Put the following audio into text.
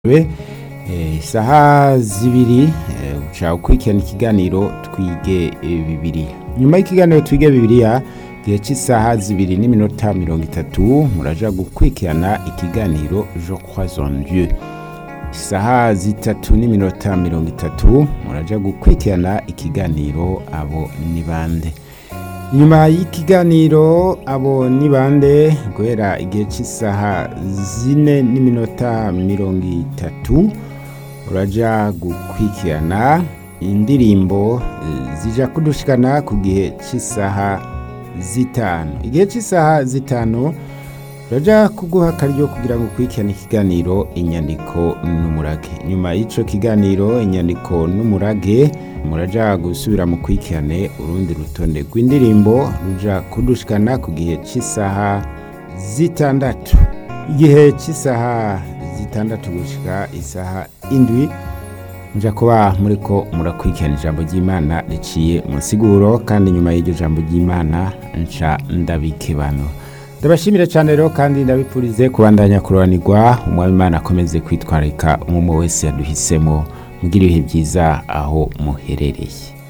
isaha zibiri uca ukurikirana ikiganiro twige bibiri nyuma y'ikiganiro twige bibiriya gihe cy'isaha zibiri n'iminota mirongo itatu muraja gukurikirana ikiganiro je crois en dieu isaha zitatu n'iminota mirongo itatu muraja gukurikirana ikiganiro abo ni bande nyuma y'ikiganiro abo ni bande guhera igihe cy'isaha zine n'iminota mirongo itatu uraja gukurikirana indirimbo zija kudushikana ku gihe cy'isaha zitanu igihe cy'isaha zitanu uraja kuguha akaryo kugira ngo ukurikirane ikiganiro inyandiko n'umurage nyuma y'ico kiganiro inyandiko n'umurage muraja gusubira mu kurikirane urundi rutonde rw'indirimbo ruja kudushikana ku gihe cy'isaha zitandatu igihe cy'isaha zitandatu gushika isaha indwi muja kuba muriko murakurikirana ijambo ry'imana riciye mu siguro kandi nyuma y'iryo jambo ry'imana nca ndabikebano ndabashimire cyane rero kandi ndabipfurize kubandanya kuroranirwa umwami imana akomeze kwitwararika umwe wese yaduhisemo mugira ibihe byiza aho muherereye